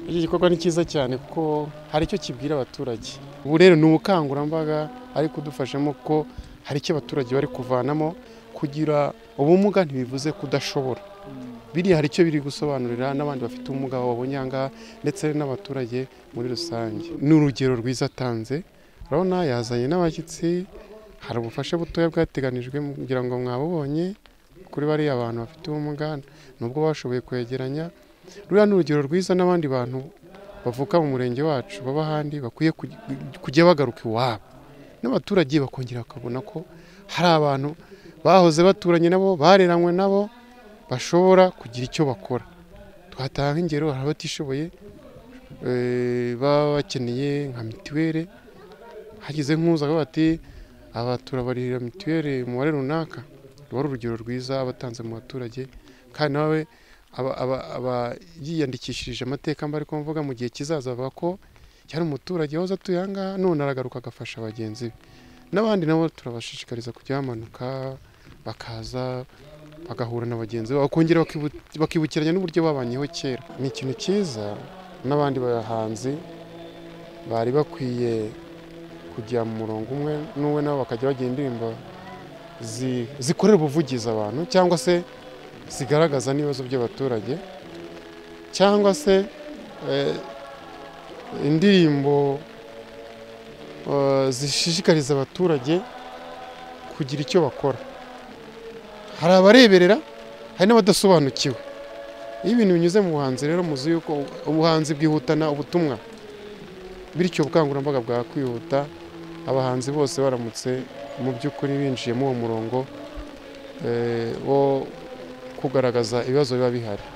iki gikorwa ni cyiza cyane kuko hari icyo kibwira abaturage ubu rero ni ubukangurambaga ari kudufashamo ko hari icyo abaturage bari kuvanamo kugira ubumuga ntibivuze kudashobora biriya hari icyo biri gusobanurira n'abandi bafite ubumuga babonye aha ngaha ndetse n'abaturage muri rusange ni urugero rwiza atanze urabona yazanye n'abashyitsi hari ubufasha butoya bwateganijwe kugira ngo mwabubonye kuri bariya bantu bafite ubumuga nubwo bashoboye kwegeranya ruriya ni urugero rwiza n'abandi bantu bavuka mu murenge wacu baba ahandi bakwiye kujya bagaruka iwabo n'abaturage bakongera bakabona ko hari abantu bahoze baturanye nabo bareranywe nabo bashobora kugira icyo bakora twatanga ingero hari abatishoboye baba bakeneye nka mituweli hagize nkuza bati aba turabarira mituweli umubare runaka ruba ari urugero rwiza batanze mu baturage kandi nawe yiyandikishije amateka mba ariko mvuga mu gihe kizaza avuga ko yari umuturage wahoze atuye aha ngaha none aragaruka agafasha bagenzi be n'abandi nabo turabashishikariza kujya bamanuka bakaza bagahura na bagenzi babo bakongera bakibukiranya n'uburyo babanyeho kera ni ikintu cyiza n'abandi bahanzi bari bakwiye kujya mu murongo umwe n'uwe nabo bakajya bagira indirimbo zikorera ubuvugizi abantu cyangwa se zigaragaza n'ibibazo by'abaturage cyangwa se indirimbo zishishikariza abaturage kugira icyo bakora hari abareberera hari n'abadasobanukiwe iyo ibintu binyuze mu buhanzi rero muzi yuko ubuhanzi bwihutana ubutumwa bityo ubukangurambaga bwakwihuta abahanzi bose baramutse mu by'ukuri binjiyemo uwo murongo wo kugaragaza ibibazo biba bihari